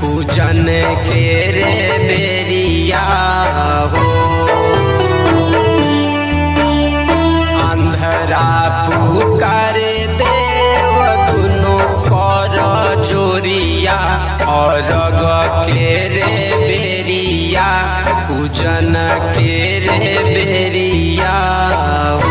पूजन के रे बेरिया हो अंधरा पुकार देव दुनो कर जोरिया और के रे बेरिया पूजन के रे बेरिया हो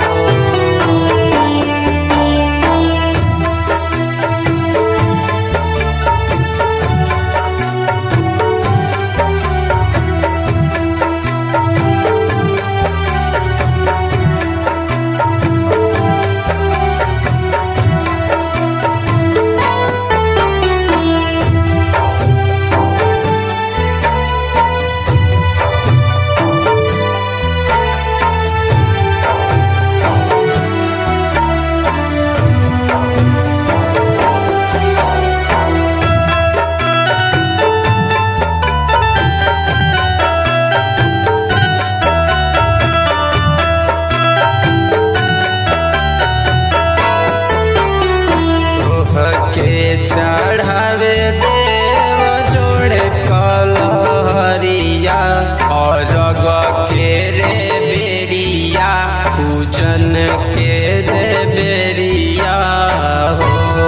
के चढ़ावे देव जोड़े कलहरिया और जग के रे बेरिया पूजन के रे बेरिया हो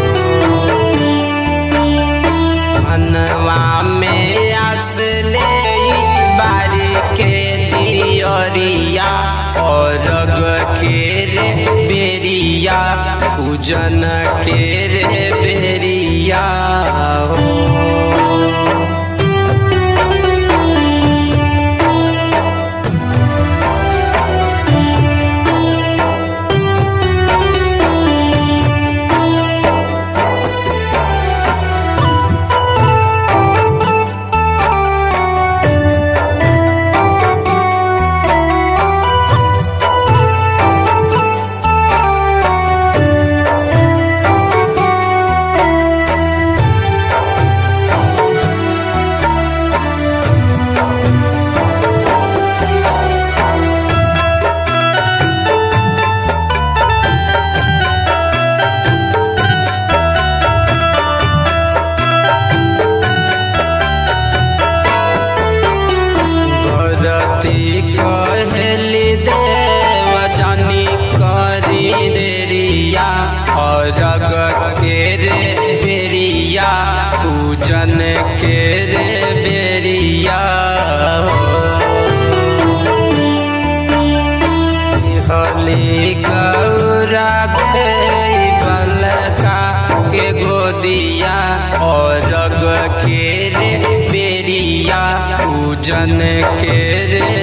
मनवा में आस ले बारी के दियरिया और रग के रे बेरिया पूजन के रे बेरिया हो भरती कहली देव जानी करी देरिया और जग के रे बेरिया पूजन के रे बेरिया हली गौरा गई बलका के गोदिया और जग के रे बेरिया पूजन के रे